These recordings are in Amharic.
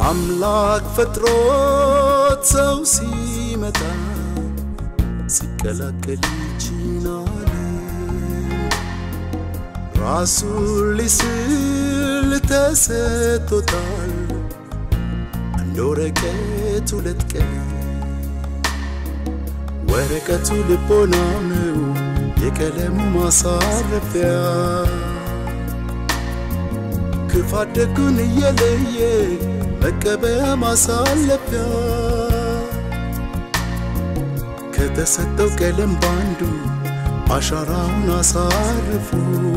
አምላክ ፈጥሮት ሰው ሲመጣ ሲቀላቀል ይችናል ራሱን ሊስል ተሰጥቶታል አንድ ወረቀት ሁለት ቀን ወረቀቱ ልቦናው ነው የቀለሙ ማሳረፊያ ክፋት ደጉን እየለየ መቀበያ ማሳለፊያ ከተሰጠው ቀለም ባንዱ አሻራውን አሳርፉ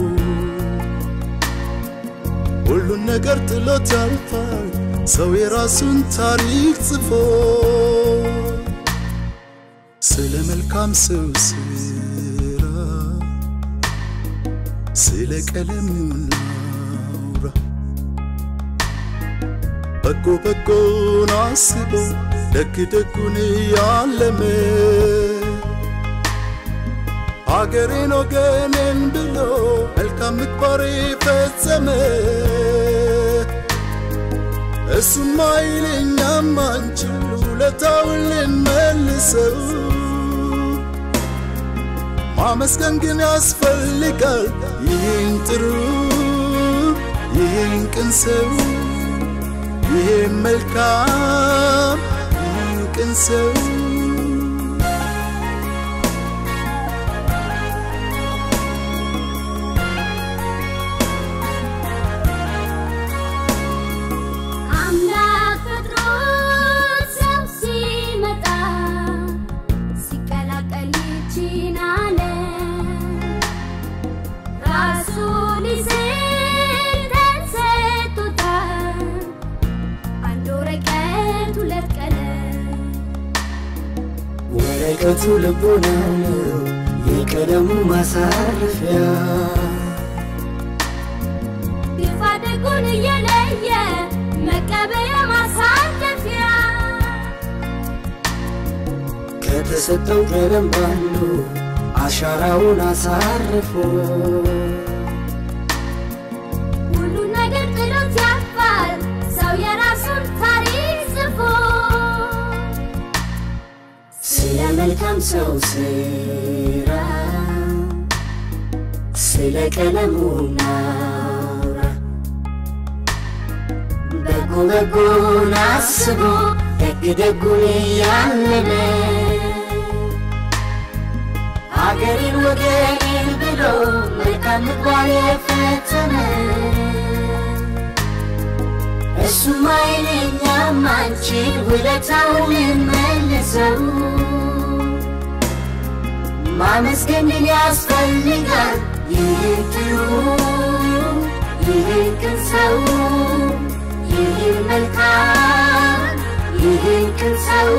ሁሉን ነገር ጥሎት ያልፋል ሰው የራሱን ታሪክ ጽፎ ስለ መልካም ሰው ስራ ስለ ቀለሙ ናውራ በጎ በጎን አስቦ ደግ ደጉን ያለመ አገሬን ወገኔን ብሎ መልካም ምግባር ፈጸመ እሱም አይለኛም አንችል ውለታውን ልንመልሰው ማመስገን ግን ያስፈልጋል ይህን ጥሩ ይህን ቅን ሰው ይህን መልካም ይህን ቅን ሰው አምላክ ፈጥሮት ሰው ሲመጣ ሲቀላቀል ይህችን ዓለም ራሱን ይስል ተሰጥቶታል አንድ ወረቀት ሁለት ቀለም ወረቀቱ ልቦናው ነው የቀለሙ ማሳረፊያ ግፋ ደጉን እየለየ መቀበያ ማሳለፊያ ከተሰጠው ቀለም ባንዱ አሻራውን አሳርፎ ሁሉ ነገር ጥሎት ያልፋል ሰው የራሱን ታሪክ ጽፎ ስለ መልካም ሰው ስራ ስለ ቀለሙ ናውራ በጎ በጎን አስቦ ደግ ደጉን እያለመ አገሬን ወገኔን ብሎ መልካም ምግባር የፈጸመ እሱም አይለኛም አንቺን ውለታውን ልንመልሰው ማመስገን ግን ያስፈልጋል ይህን ጥሩ ይህን ቅን ሰው ይህን መልካም ይህን ቅን ሰው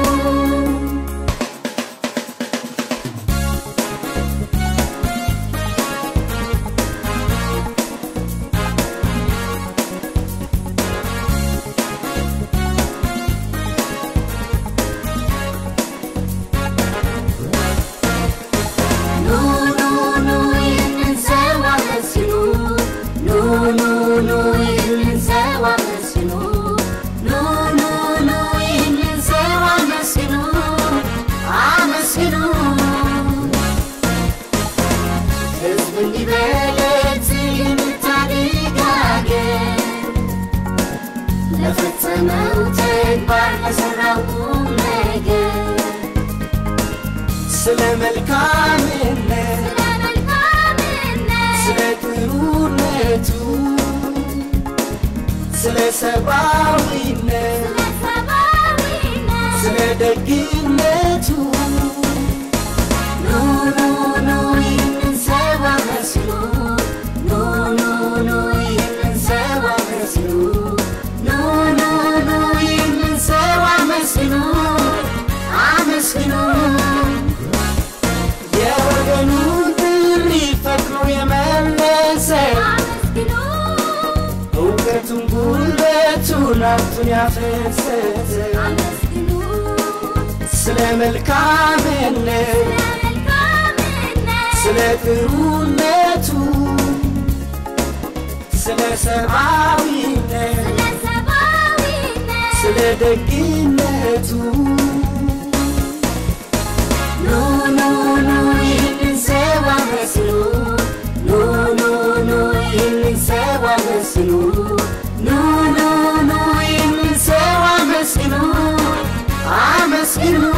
ኑ ኑ ኑ ይህንን ሰው አመስግኑ ኑ ኑ ኑ ይህንን ሰው አመስግኑ ኑ ኑ ኑ ይህንን ሰው አመስግኑ አመስግኑ ሕዝብ እንዲበለት የምታድግ አገር ለፈጸመው ተግባር ለሠራው ቁም ነገር ስለ መልካምነት ስለ መልካምነት ስለ ጥሩነቱ ስለ ሰብአዊነት ስለ ሰብአዊነት ስለ ደግነቱ ኑ ኑ ኑ ይህንን ሰው አመስግኑ ኑ ኑ ኑ ይህንን ሰው አመስግኑ ኑ ኑ ኑ ይህንን ሰው አመስግኑ አመስግኑ የወገኑን ጥሪ ፈጥኖ የመለሰ አመስግኑ እውቀቱን ጉልበቱን ሀብቱን ያፈሰሰ አመስግኑ ስለ መልካምነት ስለ መልካምነት ስለ ጥሩነቱ ስለ ሰብአዊነት ስለ ሰብአዊነት ስለ ደግነቱ ኑ ኑ ኑ ይህንን ሰው አመስግኑ ኑ ኑ ኑ ይህንን ሰው አመስግኑ ኑ ኑ ኑ ይህንን ሰው አመስግኑ አመስግኑ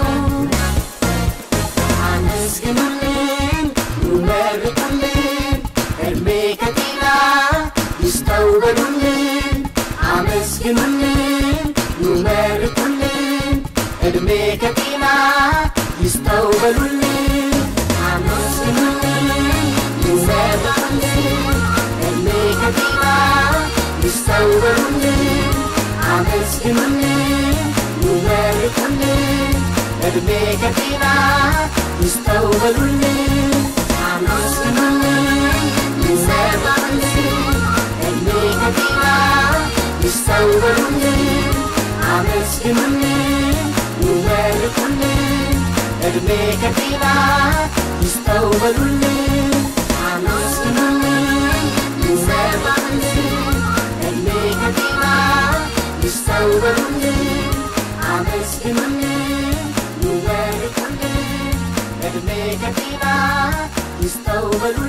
አመስግኑልን ኑ መርቁልን እድሜ ከጤና ይስጠው በሉልን አመስግኑልን ኑ መርቁልን እድሜ ከጤና ይስጠው በሉልን አመስግኑልን ኑ መርቁልን እድሜ ከጤና ይስጠው በሉልን አመስግኑልን ኑ መርቁልን እድሜ ከጤና ይስጠው በሉልን አመስግኑልን ኑ መርቁልን እድሜ ከጤና ይስጠው በሉልን አመስግኑልን ኑ መርቁልን እድሜ ከጤና ይስጠው በሉልን አመስግኑልን ኑ መርቁልን እድሜ ከጤና ይስጠው በሉልን አመስግኑልን ኑ መርቁልን እድሜ ከጤና ይስጠው በሉልን